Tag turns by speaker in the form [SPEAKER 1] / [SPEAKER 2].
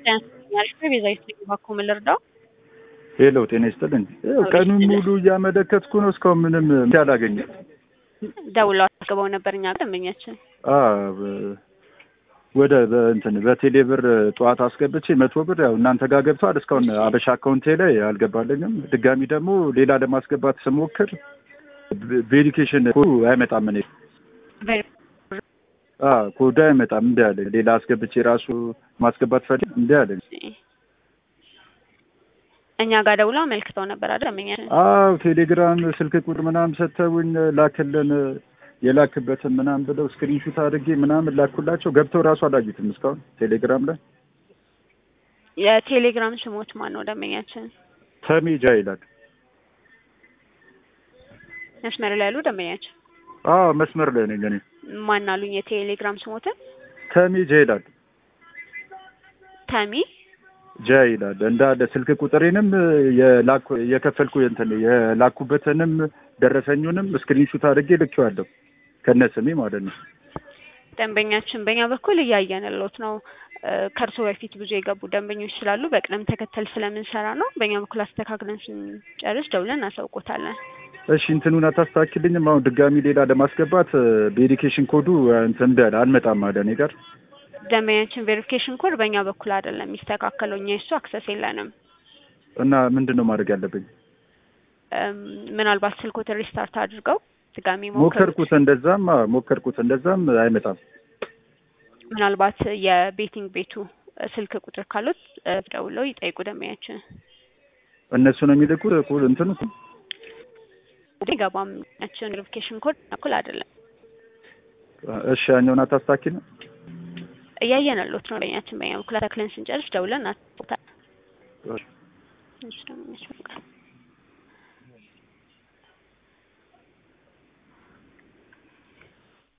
[SPEAKER 1] ያልኩ ቤዛዊት ነኝ። እባክዎ ምን ልርዳው?
[SPEAKER 2] ሄሎ ጤና ይስጥልኝ። ይኸው ቀኑን ሙሉ እያመለከትኩ ነው እስካሁን ምንም እንትን አላገኘም።
[SPEAKER 1] ደውለው አስገባው ነበር እኛ ደንበኛችን።
[SPEAKER 2] አ በ- ወደ በእንትን በቴሌ ብር ጠዋት አስገብቼ መቶ ብር ያው እናንተ ጋር ገብቷል። እስካሁን አበሻ አካውንቴ ላይ አልገባልኝም። ድጋሚ ደግሞ ሌላ ለማስገባት ስሞክር ቬሪፊኬሽን ኮዱ አይመጣም። እኔ አ ኮዱ አይመጣም እንዲ አለኝ። ሌላ አስገብቼ ራሱ ማስገባት ፈልግ እንዲ አለኝ።
[SPEAKER 1] እኛ ጋር ደውለው አመልክተው ነበር አይደል ደንበኛችን?
[SPEAKER 2] አዎ ቴሌግራም ስልክ ቁጥር ምናምን ሰጥተውኝ ላክልን የላክበትን ምናምን ብለው ስክሪንሹት አድርጌ ምናምን ላኩላቸው። ገብተው ራሱ አላዩትም እስካሁን ቴሌግራም ላይ
[SPEAKER 1] የቴሌግራም ስሞት ማን ነው ደንበኛችን?
[SPEAKER 2] ተሜጃ ይላል።
[SPEAKER 1] መስመር ላይ ያሉ ደንበኛችን
[SPEAKER 2] አዎ መስመር ላይ ነኝ እኔ።
[SPEAKER 1] ማን አሉኝ? የቴሌግራም ስሞትን
[SPEAKER 2] ተሜጃ ይላል።
[SPEAKER 1] ተሚ
[SPEAKER 2] ጃ ይላል እንዳለ ስልክ ቁጥሬንም የላኩ የከፈልኩ እንትን የላኩበትንም ደረሰኙንም ስክሪንሹት አድርጌ ልኬዋለሁ ከነ ስሜ ማለት ነው።
[SPEAKER 1] ደንበኛችን በእኛ በኩል እያየንሎት ነው። ከእርሶ በፊት ብዙ የገቡ ደንበኞች ስላሉ በቅደም ተከተል ስለምንሰራ ነው። በእኛ በኩል አስተካክለን ስንጨርስ ደውለን እናሳውቆታለን።
[SPEAKER 2] እሺ እንትኑን አታስተካክልኝም? አሁን ድጋሚ ሌላ ለማስገባት ቬሪፊኬሽን ኮዱ እንትን እንዳለ አልመጣም አለ እኔ ጋር
[SPEAKER 1] ደንበኛችን ቬሪፊኬሽን ኮድ በእኛ በኩል አይደለም የሚስተካከለው፣ እኛ የሱ አክሰስ የለንም።
[SPEAKER 2] እና ምንድን ነው ማድረግ ያለብኝ?
[SPEAKER 1] እም፣ ምናልባት ስልኮትን ሪስታርት አድርገው ድጋሚ ሞክሩት።
[SPEAKER 2] ሞከርኩት፣ እንደዛም አዎ፣ ሞከርኩት፣ እንደዛም አይመጣም።
[SPEAKER 1] ምናልባት የቤቲንግ ቤቱ ስልክ ቁጥር ካሉት ደውለው ይጠይቁ ደንበኛችን።
[SPEAKER 2] እነሱ ነው የሚልኩት ኩል እንትኑ
[SPEAKER 1] ገባም ያችን ቬሪፊኬሽን ኮድ በኩል አይደለም
[SPEAKER 2] እሺ፣ ያኛውን አታስታኪ ነው
[SPEAKER 1] እያየንሎት ነው። ደንበኛችን በእኛ በኩል ተክለን ስንጨርስ ደውለን እናስቦታል።
[SPEAKER 2] እሺ።
[SPEAKER 1] እሺ ደንበኛችን